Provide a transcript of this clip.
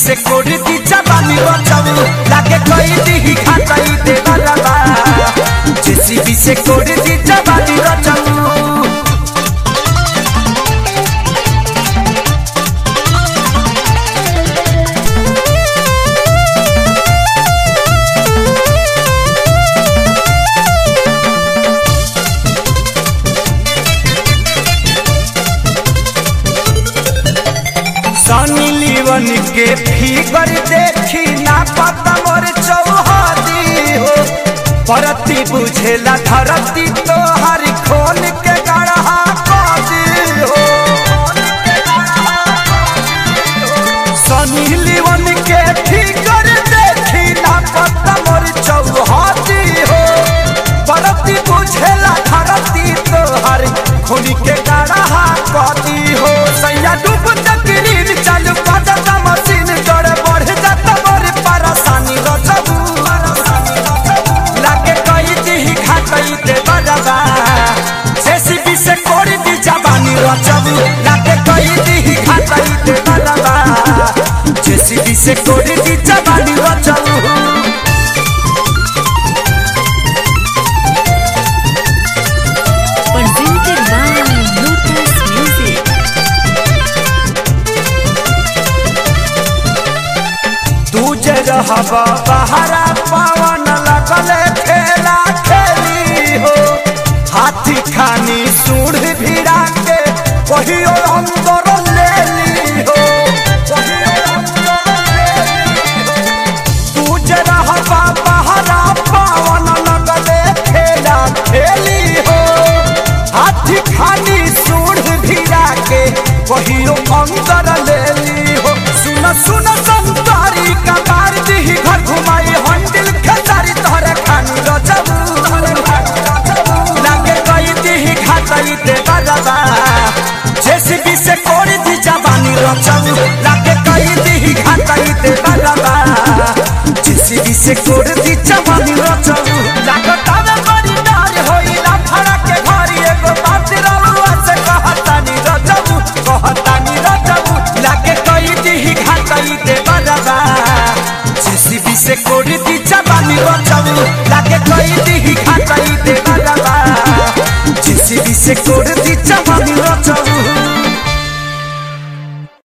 से कोड़ी दी जवानी बचाऊ लागे कोई दी खाचाई दे वाला बा जेसीबी से कोड़ी दी जवानी बचाऊ सनी लीवन के फिगर देखी ना पता मोर चौहदी हो परती बुझेला धरती तो हर खोल के गढ़ा कदी हो सनी लीवन के फिगर देखी ना पता मोर चौहदी हो परती बुझेला धरती तो हर खोल के गढ़ा कदी हो सैया डूब तकरीर चालू करता मशीन गड़ बढ़ जाता बड़ी परेशानी रचबू लागे कई दी खातई दे बजाबा जेसीबी से कोड़ी दी जवानी रचबू लागे कई दी खातई दे बजाबा जेसीबी से कोड़ी दी जवानी रचबू presented by Lotus Music. तू जे रहबा बहरा पवन लगले खेला खेली हो हाथी खानी सूढ़ भिड़ा के कहियो अंदर ले ली हो कहियो अंदर ले ली हो। तू जे रहबा बहरा पवन लगले खेला खेली हो हाथी खानी सूढ़ भिड़ा के कहियो अंदर ले ली हो सुन सुन संतारी का मार दी घर घुमाई हंडिल खेसारी तोहरे खानी रचबू लागे कई दी खातई दे बजाबा जेसीबी से कोड़ी दी जवानी रचबू लागे कई दी खातई दे बजाबा जेसीबी से कोड़ी दी जवानी रचबू लागता में बड़ी डार होई ना फड़ा के घरी एगो बात रलुआ से कहतानी रचबू कहतानी रचबू लागे कई दी खातई दे बजाबा जेसीबी से कोड़ी दी जवानी रचबू लागे कई दी खातई दे बजाबा जेसीबी से कोड़ी दी जवानी रचबू